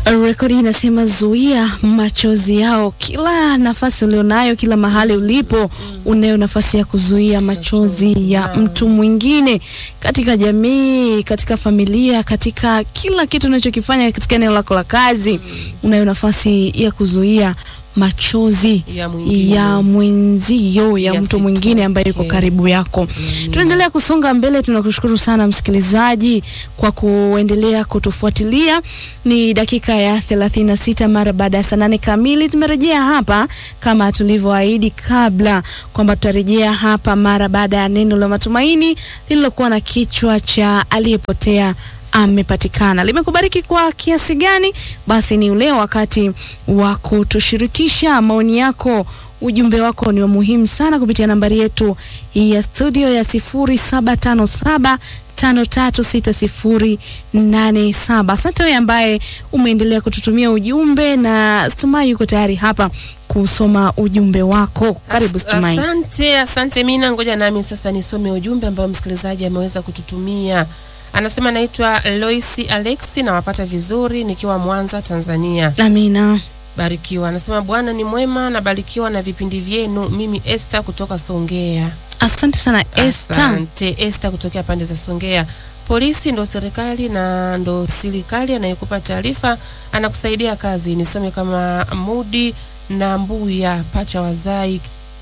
Rekodi inasema zuia machozi yao. Kila nafasi ulionayo, kila mahali ulipo, unayo nafasi ya kuzuia machozi ya mtu mwingine, katika jamii, katika familia, katika kila kitu unachokifanya, katika eneo lako la kazi, unayo nafasi ya kuzuia machozi Ya mwingine. ya mwenzio ya mtu Yasitoke. mwingine ambaye yuko karibu yako. Tunaendelea kusonga mbele. Tunakushukuru sana msikilizaji kwa kuendelea kutufuatilia. Ni dakika ya 36 mara baada ya saa nane kamili. Tumerejea hapa kama tulivyoahidi kabla kwamba tutarejea hapa mara baada ya neno la matumaini lililokuwa na kichwa cha aliyepotea amepatikana. Limekubariki kwa kiasi gani? Basi ni ule wakati wa kutushirikisha maoni yako. Ujumbe wako ni wa muhimu sana kupitia nambari yetu hii ya studio ya 0757 536087. Asante wewe ambaye umeendelea kututumia ujumbe na Stumai yuko tayari hapa kusoma ujumbe wako. Karibu Stumai. Asante, asante Mina. Ngoja nami sasa nisome ujumbe ambao msikilizaji ameweza kututumia. Anasema naitwa Loisi Alexi, nawapata vizuri nikiwa Mwanza, Tanzania. Amina. Barikiwa. Anasema Bwana ni mwema, nabarikiwa na vipindi vyenu. Mimi Esther kutoka Songea. Asante sana Esther. Asante Esther kutokea pande za Songea. Polisi ndo serikali na ndo serikali anayekupa taarifa anakusaidia kazi. Nisome kama Mudi na Mbuya pacha wazai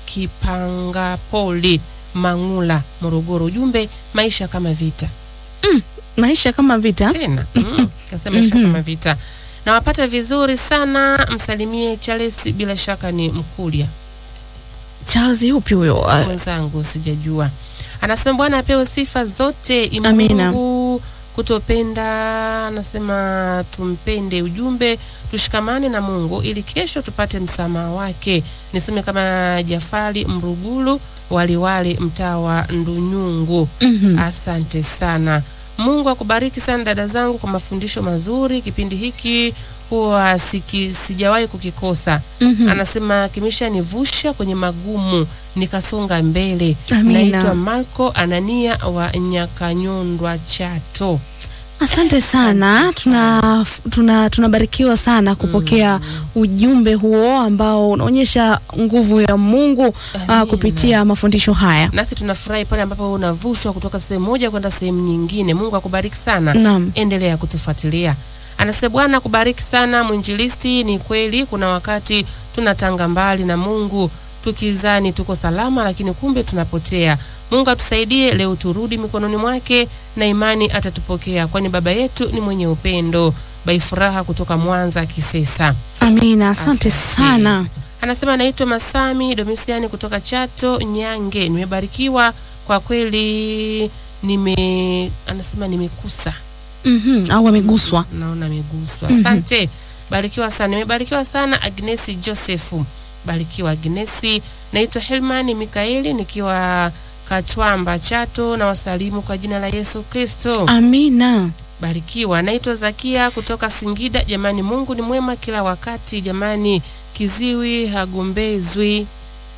Kipanga Poli Mangula Morogoro. Ujumbe maisha kama vita Maisha kama vita. tena mm, kasema maisha kama vita. Nawapata vizuri sana, msalimie Charles, bila shaka ni Mkulia Charles yupi huyo? Ah, mwenzangu sijajua. Anasema Bwana apewe sifa zote. Amina. Mungu kutopenda, anasema tumpende. Ujumbe tushikamane na Mungu ili kesho tupate msamaha wake. Niseme kama Jafari Mrugulu waliwale mtaa wa Ndunyungu. mhm. Asante sana. Mungu akubariki sana dada zangu kwa mafundisho mazuri. Kipindi hiki huwa siki, sijawahi kukikosa. Mhm. Anasema kimesha nivusha kwenye magumu nikasonga mbele. Amina. Naitwa Marco Anania wa Nyakanyondwa Chato. Asante sana, tuna tuna tunabarikiwa sana kupokea ujumbe huo ambao unaonyesha nguvu ya Mungu Amina. uh, kupitia mafundisho haya. Nasi tunafurahi pale ambapo unavushwa kutoka sehemu moja kwenda sehemu nyingine. Mungu akubariki sana. Naam. endelea kutufuatilia. Anasema Bwana akubariki sana mwinjilisti. Ni kweli kuna wakati tunatanga mbali na Mungu tukizani tuko salama, lakini kumbe tunapotea. Mungu atusaidie leo, turudi mikononi mwake na imani atatupokea, kwani baba yetu ni mwenye upendo. Bai Furaha kutoka Mwanza Kisesa. Amina, asante Asante. sana. Anasema naitwa Masami Domisiani kutoka Chato Nyange. Nimebarikiwa kwa kweli, nime anasema nimekusa Mhm, au ameguswa. naona ameguswa. Asante, barikiwa sana. Nimebarikiwa sana. Agnesi Josefu, barikiwa Agnesi. Naitwa Helmani Mikaeli nikiwa Katwamba Chato, na wasalimu kwa jina la Yesu Kristo. Amina. Barikiwa. Naitwa Zakia kutoka Singida. Jamani, Mungu ni mwema kila wakati. Jamani, kiziwi hagombezwi.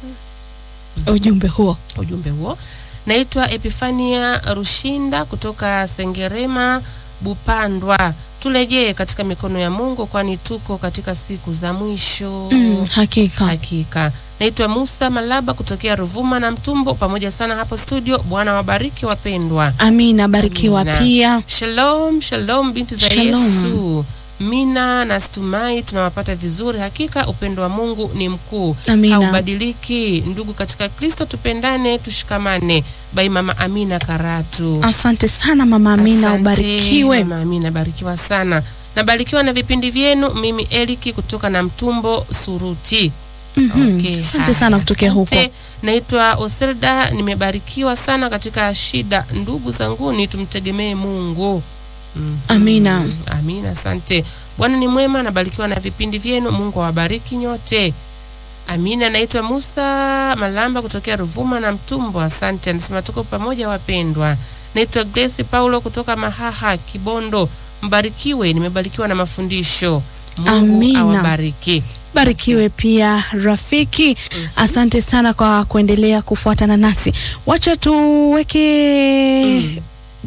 Ujumbe huo. ujumbe huo. Naitwa Epifania Rushinda kutoka Sengerema Bupandwa. Turejee katika mikono ya Mungu, kwani tuko katika siku za mwisho. Mm, hakika. Hakika. Naitwa Musa Malaba kutokea Ruvuma na Mtumbo, pamoja sana hapo studio. Bwana wabariki wapendwa. Amina, barikiwa Amina. pia. Shalom, shalom binti za Shalom. Yesu. Mina na Stumai tunawapata vizuri. Hakika upendo wa Mungu ni mkuu, Amina. haubadiliki. Ndugu katika Kristo, tupendane, tushikamane. Bai Mama Amina Karatu. Asante sana Mama Amina, Asante, ubarikiwe. Mama Amina, barikiwa sana. Nabarikiwa na vipindi vyenu. Mimi Eliki kutoka na Mtumbo Suruti. Mhm. Okay, Asante haya, sana kutokea huko. asante. Naitwa Oselda, nimebarikiwa sana katika shida. Ndugu zanguni, tumtegemee Mungu. Mhm. Amina. Amina, asante. Bwana ni mwema, nabarikiwa na vipindi vyenu. Mungu awabariki nyote. Amina. Naitwa Musa Malamba kutokea Ruvuma na Mtumbo. Asante, anasema tuko pamoja wapendwa. Naitwa Grace Paulo kutoka Mahaha, Kibondo. Mbarikiwe, nimebarikiwa na mafundisho. Mungu Amina. awabariki. Barikiwe pia rafiki. Asante sana kwa kuendelea kufuatana nasi. Wacha tuweke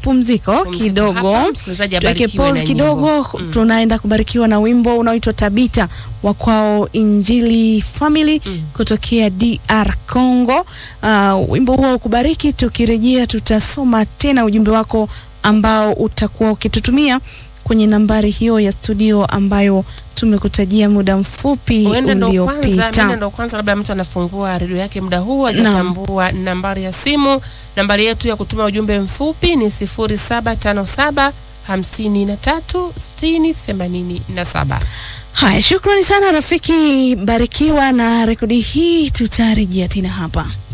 pumziko Pumziko kidogo, hapa, msikilizaji tuweke abarikiwe pause na kidogo. nyimbo. Mm. Tunaenda kubarikiwa na wimbo unaoitwa Tabita wa kwao Injili Family Mm. kutokea DR Congo. Uh, wimbo huo ukubariki. Tukirejea tutasoma tena ujumbe wako ambao utakuwa ukitutumia kwenye nambari hiyo ya studio ambayo tumekutajia muda mfupi Huenda ndo kwanza, huenda uliopita. ndo kwanza labda mtu anafungua redio yake muda huu hajatambua nambari ya simu. Nambari yetu ya kutuma ujumbe mfupi ni 0757 53 60 87. Haya, shukrani sana rafiki, barikiwa na rekodi hii. Tutarejea tena hapa.